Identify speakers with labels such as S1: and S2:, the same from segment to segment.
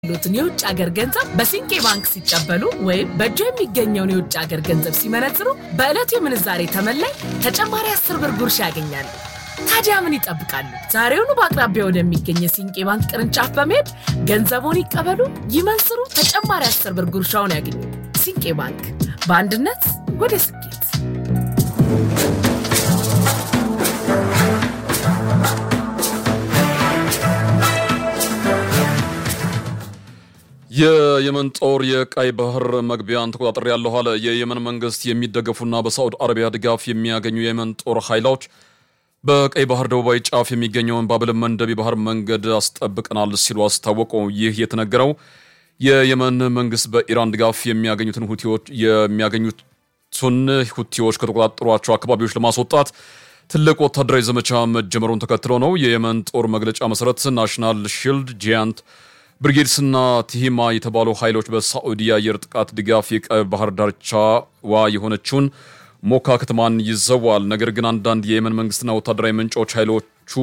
S1: ሎትን የውጭ ሀገር ገንዘብ በሲንቄ ባንክ ሲቀበሉ ወይም በእጆ የሚገኘውን የውጭ ሀገር ገንዘብ ሲመነዝሩ በዕለቱ የምንዛሬ ተመላይ ተጨማሪ አስር ብር ጉርሻ ያገኛሉ። ታዲያ ምን ይጠብቃሉ? ዛሬውኑ በአቅራቢያ ወደሚገኝ የሲንቄ ባንክ ቅርንጫፍ በመሄድ ገንዘቡን ይቀበሉ፣ ይመንዝሩ፣ ተጨማሪ አስር ብር ጉርሻውን ያገኙ። ሲንቄ ባንክ በአንድነት ወደ ስኬት።
S2: የየመን ጦር የቀይ ባህር መግቢያን ተቆጣጠር ያለሁ አለ። የየመን መንግስት የሚደገፉና በሳዑዲ አረቢያ ድጋፍ የሚያገኙ የየመን ጦር ኃይሎች በቀይ ባህር ደቡባዊ ጫፍ የሚገኘውን ባብል መንደብ የባህር መንገድ አስጠብቀናል ሲሉ አስታወቁ። ይህ የተነገረው የየመን መንግስት በኢራን ድጋፍ የሚያገኙትን ሁቲዎች የሚያገኙትን ሁቲዎች ከተቆጣጠሯቸው አካባቢዎች ለማስወጣት ትልቅ ወታደራዊ ዘመቻ መጀመሩን ተከትሎ ነው። የየመን ጦር መግለጫ መሰረት ናሽናል ሺልድ ጂያንት ብሪጌድስና ቲሂማ የተባሉ ኃይሎች በሳዑዲ የአየር ጥቃት ድጋፍ የቀይ ባህር ዳርቻዋ የሆነችውን ሞካ ከተማን ይዘዋል። ነገር ግን አንዳንድ የየመን መንግስትና ወታደራዊ ምንጮች ኃይሎቹ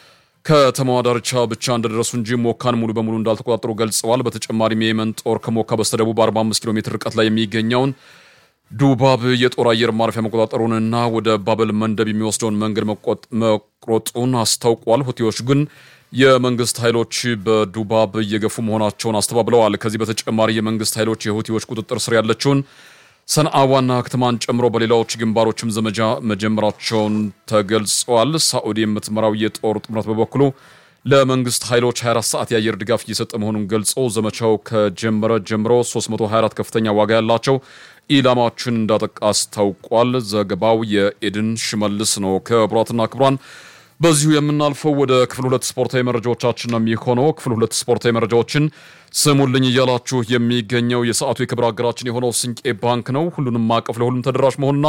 S2: ከተማዋ ዳርቻ ብቻ እንደደረሱ እንጂ ሞካን ሙሉ በሙሉ እንዳልተቆጣጠሩ ገልጸዋል። በተጨማሪም የየመን ጦር ከሞካ በስተደቡብ 45 ኪሎ ሜትር ርቀት ላይ የሚገኘውን ዱባብ የጦር አየር ማረፊያ መቆጣጠሩንና ወደ ባበል መንደብ የሚወስደውን መንገድ መቁረጡን አስታውቋል። ሁቲዎች ግን የመንግስት ኃይሎች በዱባብ እየገፉ መሆናቸውን አስተባብለዋል። ከዚህ በተጨማሪ የመንግስት ኃይሎች የሁቲዎች ቁጥጥር ስር ያለችውን ሰንዓ ዋና ከተማን ጨምሮ በሌላዎች ግንባሮችም ዘመቻ መጀመራቸውን ተገልጸዋል። ሳዑዲ የምትመራው የጦር ጥምረት በበኩሉ ለመንግስት ኃይሎች 24 ሰዓት የአየር ድጋፍ እየሰጠ መሆኑን ገልጾ ዘመቻው ከጀመረ ጀምሮ 324 ከፍተኛ ዋጋ ያላቸው ኢላማዎችን እንዳጠቃ አስታውቋል። ዘገባው የኤድን ሽመልስ ነው። ክቡራትና ክቡራን በዚሁ የምናልፈው ወደ ክፍል ሁለት ስፖርታዊ መረጃዎቻችን ነው የሚሆነው። ክፍል ሁለት ስፖርታዊ መረጃዎችን ስሙልኝ እያላችሁ የሚገኘው የሰዓቱ የክብር አገራችን የሆነው ስንቄ ባንክ ነው። ሁሉንም ማቀፍ ለሁሉም ተደራሽ መሆንና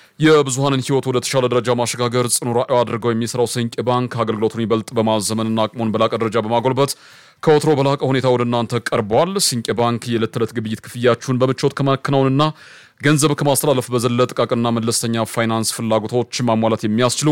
S2: የብዙሀንን ሕይወት ወደ ተሻለ ደረጃ ማሸጋገር ጽኑ ራዕዩ አድርገው የሚሰራው ስንቄ ባንክ አገልግሎቱን ይበልጥ በማዘመንና አቅሙን በላቀ ደረጃ በማጎልበት ከወትሮ በላቀ ሁኔታ ወደ እናንተ ቀርቧል። ስንቄ ባንክ የዕለት ተዕለት ግብይት ክፍያችሁን በምቾት ከማከናወንና ገንዘብ ከማስተላለፍ በዘለ ጥቃቅንና መለስተኛ ፋይናንስ ፍላጎቶች ማሟላት የሚያስችሉ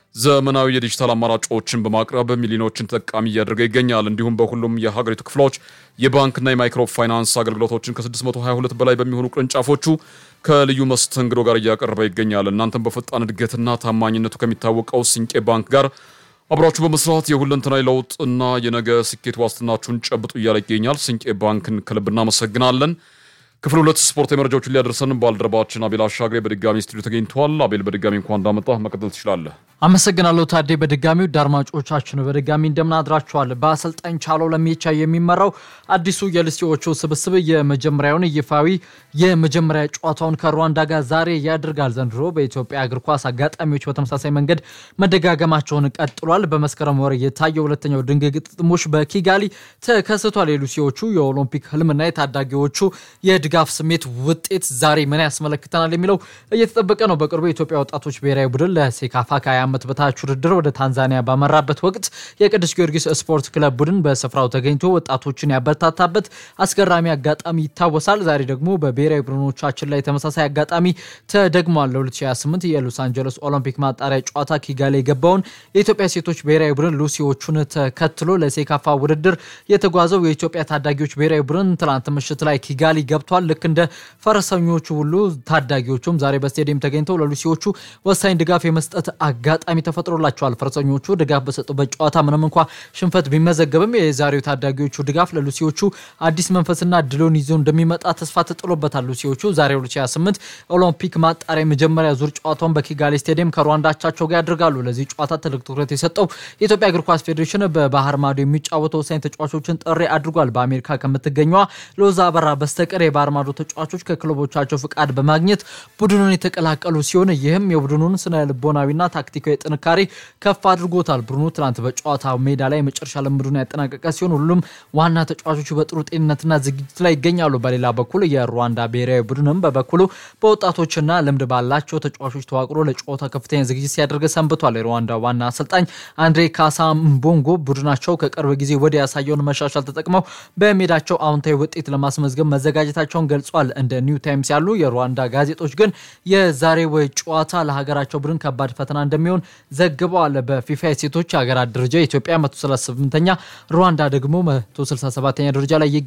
S2: ዘመናዊ የዲጂታል አማራጮችን በማቅረብ ሚሊዮኖችን ተጠቃሚ እያደረገ ይገኛል። እንዲሁም በሁሉም የሀገሪቱ ክፍሎች የባንክና የማይክሮ ፋይናንስ አገልግሎቶችን ከ622 በላይ በሚሆኑ ቅርንጫፎቹ ከልዩ መስተንግዶ ጋር እያቀረበ ይገኛል። እናንተም በፈጣን እድገትና ታማኝነቱ ከሚታወቀው ሲንቄ ባንክ ጋር አብራችሁ በመስራት የሁለንተናዊ ለውጥና የነገ ስኬት ዋስትናችሁን ጨብጡ እያለ ይገኛል። ሲንቄ ባንክን ከልብ እናመሰግናለን። ክፍል ሁለት ስፖርታዊ መረጃዎችን ሊያደርሰን ባልደረባችን አቤል አሻግሬ በድጋሚ ስቱዲዮ ተገኝተዋል። አቤል በድጋሚ እንኳን እንዳመጣ መቀጠል ትችላለህ።
S3: አመሰግናለሁ ታዴ። በድጋሚ ውድ አድማጮቻችን በድጋሚ እንደምናድራችኋል። በአሰልጣኝ ቻለው ለሜቻ የሚመራው አዲሱ የልስቲዎቹ ስብስብ የመጀመሪያውን ይፋዊ የመጀመሪያ ጨዋታውን ከሩዋንዳ ጋር ዛሬ ያደርጋል። ዘንድሮ በኢትዮጵያ እግር ኳስ አጋጣሚዎች በተመሳሳይ መንገድ መደጋገማቸውን ቀጥሏል። በመስከረም ወር የታየው ሁለተኛው ድንቅ ግጥሞች በኪጋሊ ተከስቷል። የሉሲዎቹ የኦሎምፒክ ህልምና የታዳጊዎቹ የድጋፍ ስሜት ውጤት ዛሬ ምን ያስመለክተናል የሚለው እየተጠበቀ ነው። በቅርቡ የኢትዮጵያ ወጣቶች ብሔራዊ ቡድን ለሴካፋ ከ20 ዓመት በታች ውድድር ወደ ታንዛኒያ ባመራበት ወቅት የቅዱስ ጊዮርጊስ ስፖርት ክለብ ቡድን በስፍራው ተገኝቶ ወጣቶችን ያበረታታበት አስገራሚ አጋጣሚ ይታወሳል። ዛሬ ደግሞ በብሔራዊ ቡድኖቻችን ላይ ተመሳሳይ አጋጣሚ ተደግሟል። ለ2028 የሎስ አንጀለስ ኦሎምፒክ ማጣሪያ ጨዋታ ኪጋሊ የገባውን የኢትዮጵያ ሴቶች ብሔራዊ ቡድን ሉሲዎቹን ተከትሎ ለሴካፋ ውድድር የተጓዘው የኢትዮጵያ ታዳጊዎች ብሔራዊ ቡድን ትላንት ምሽት ላይ ኪጋሊ ገብቷል። ልክ እንደ ፈረሰኞቹ ሁሉ ታዳጊዎቹም ዛሬ በስቴዲየም ተገኝተው ለሉሲዎቹ ወሳኝ ድጋፍ የመስጠት አጋጣሚ ተፈጥሮላቸዋል። ፈረሰኞቹ ድጋፍ በሰጡበት ጨዋታ ምንም እንኳ ሽንፈት ቢመዘገብም የዛሬው ታዳጊዎቹ ድጋፍ ለሉሲዎቹ አዲስ መንፈስና ድሎን ይዞ እንደሚመጣ ተስፋ ተጥሎበታል። ሉሲዎቹ ዛሬ 2028 ኦሎምፒክ ማጣሪያ የመጀመሪያ ዙር ጨዋታውን በኪጋሊ ስቴዲየም ከሩዋንዳ አቻቸው ጋር ያደርጋሉ። ለዚህ ጨዋታ ትልቅ ትኩረት የሰጠው የኢትዮጵያ እግር ኳስ ፌዴሬሽን በባህር ማዶ የሚጫወቱ ወሳኝ ተጫዋቾችን ጥሪ አድርጓል። በአሜሪካ ከምትገኘዋ ሎዛ አበራ በስተቀር የባህር ማዶ ተጫዋቾች ከክለቦቻቸው ፍቃድ በማግኘት ቡድኑን የተቀላቀሉ ሲሆን ይህም የቡድኑን ስነ ልቦናዊና ታክቲካዊ ጥንካሬ ከፍ አድርጎታል። ቡድኑ ትናንት በጨዋታ ሜዳ ላይ የመጨረሻ ልምዱን ያጠናቀቀ ሲሆን ሁሉም ዋና ተጫዋቾቹ በጥሩ ጤንነትና ዝግጅት ላይ ይገኛሉ። በሌላ በኩል የሩዋንዳ ብሔራዊ ቡድንም በበኩሉ በወጣቶችና ልምድ ባላቸው ተጫዋቾች ተዋቅሮ ለጨዋታ ከፍተኛ ዝግጅት ሲያደርግ ሰንብቷል። የሩዋንዳ ዋና አሰልጣኝ አንድሬ ካሳ ምቦንጎ ቡድናቸው ከቅርብ ጊዜ ወዲህ ያሳየውን መሻሻል ተጠቅመው በሜዳቸው አዎንታዊ ውጤት ለማስመዝገብ መዘጋጀታቸውን ገልጿል። እንደ ኒው ታይምስ ያሉ የሩዋንዳ ጋዜጦች ግን የዛሬ ወይ ጨዋታ ለሀገራቸው ቡድን ከባድ ፈተና እንደሚሆን መሆናቸውን ዘግበዋል። በፊፋ የሴቶች ሀገራት ደረጃ ኢትዮጵያ 138ኛ፣ ሩዋንዳ ደግሞ 167ኛ ደረጃ ላይ